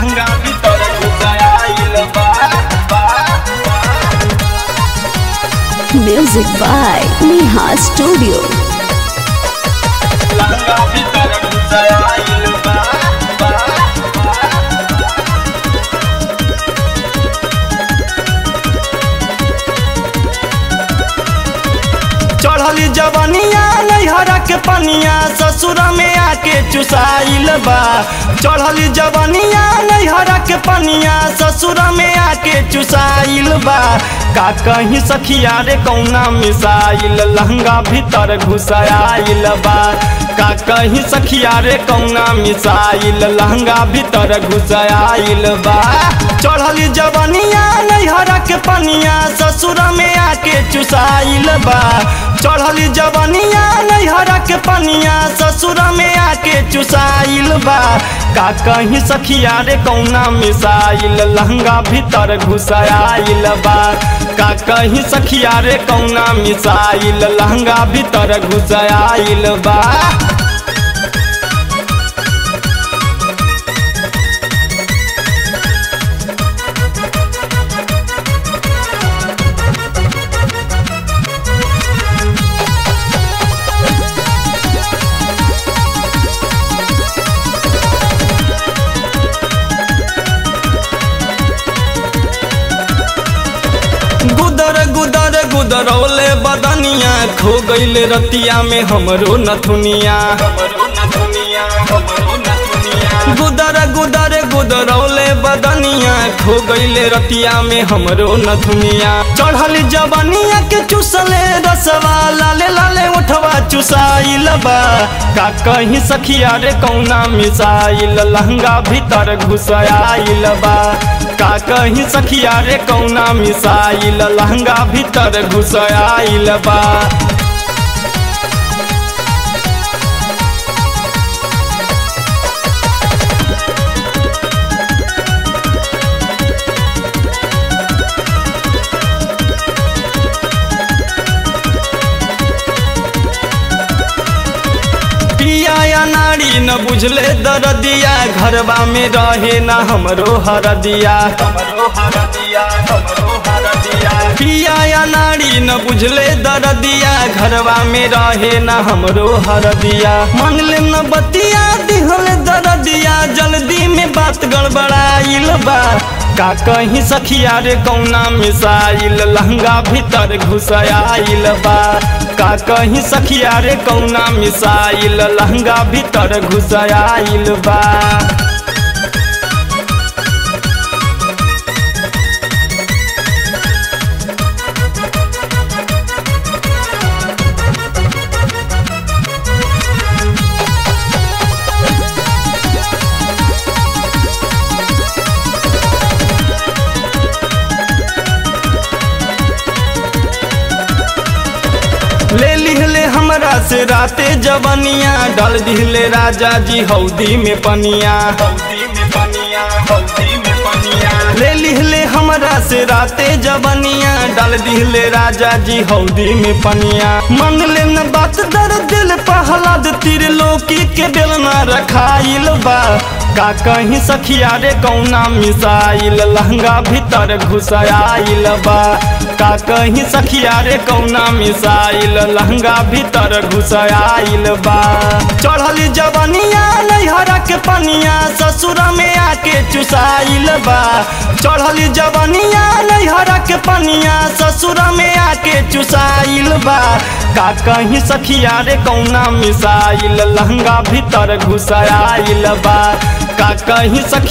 लहंगा भीतर घुसाइल बा बा, बा। Music by Neha Studio. लहंगा भीतर घुसाइल बा बा, बा। चढ़ली जवनिया नैहरा के पनिया ससुर में आके चुसाइल बा चढ़ली जवनिया नैहरा के पनिया ससुर में आके चुसाइल बा का कहीं सखिया रे कौना मिसाइल लहंगा भीतर घुसाइल बा का कहीं सखिया रे कौना मिसाइल लहंगा भीतर घुसाइल बा चढ़ली जवनिया नैहरा के पनिया ससुर में आके चुसाइल बा चढ़ली जवनिया नैहरा के पनिया ससुर में आके चुसाइल बा का कहीं सखिया रे कौना मिसाइल लहंगा भीतर घुसाइल बा का कहीं सखिया रे कौना मिसाइल लहंगा भीतर घुसाइल बा गुदर गुदर गुदरौले बदनिया खो गईले रतिया में हमरो नथुनिया गुदर गुदर गुदरौले बदनिया खो गईले रतिया में हमरो नथुनिया चढ़ल जवनिया के चुसले रसवा लाले लाले उठवा चुसाइल बा का कहीं सखिया रे कौना मिसाइल लहंगा भीतर घुसाइल बा का कहीं सखिया रे कौना मिसाइल लहंगा भीतर घुसाइल बा पिया या नारी न बुझले दरदिया घरबा में रहे न हमरो हरदिया हमरो हरदिया हमरो हरदिया पिया या नारी न बुझले दरदिया घरबा में रहे न हमरो हरदिया मांगले न बतिया दिहल दरदिया जल्दी में बात गड़बड़ाइल बा का कहीं सखिया रे कौना मिसाइल लहंगा भीतर घुसाइल बा का कहीं सखिया रे कौना मिसाइल लहंगा भीतर घुसाइल बा ले लिहले हमरा से राते जवनिया डाल दिहले राजा जी हौदी में पनिया हौदी में पनिया हौदी में पनिया ले लिहले हमरा से राते जवनिया डाल दिहले राजा जी हौदी में पनिया मन ले न बात दर दिल पहलाद तिर लोकी के बेलना रखाइल बा का कहीं सखिया रे कौना मिसाइल लहंगा भीतर घुसाइल बा का कहीं सखिया रे कौना मिसाइल लहंगा भीतर घुसाइल बा चढ़ली जवनिया नैहरा के पनिया ससुर में आके चुसाइल बा चढ़ली जवनिया नैहरा के पनिया ससुर में आके चुसाइल बा का कहीं सखिया रे कौना मिसाइल लहंगा भीतर घुसाइल बा का कहीं सखिया रे कौना मिसाइल लहंगा भीतर घुसाइल बा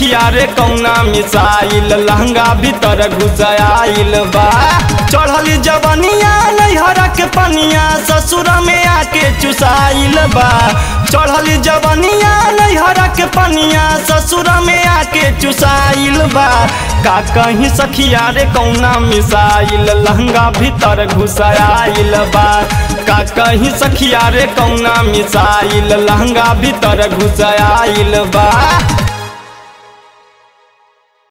चढ़ली जवनिया नैहरा के पनिया ससुर में आके चुसाइल बा चढ़ली जवनिया नैहरा के पनिया ससुर में आके चुसाइल बा का कहीं सखिया रे कौना मिसाइल लहंगा भीतर घुसाइल बा का कहीं सखिया रे कौना मिसाइल लहंगा भीतर घुसाइल बा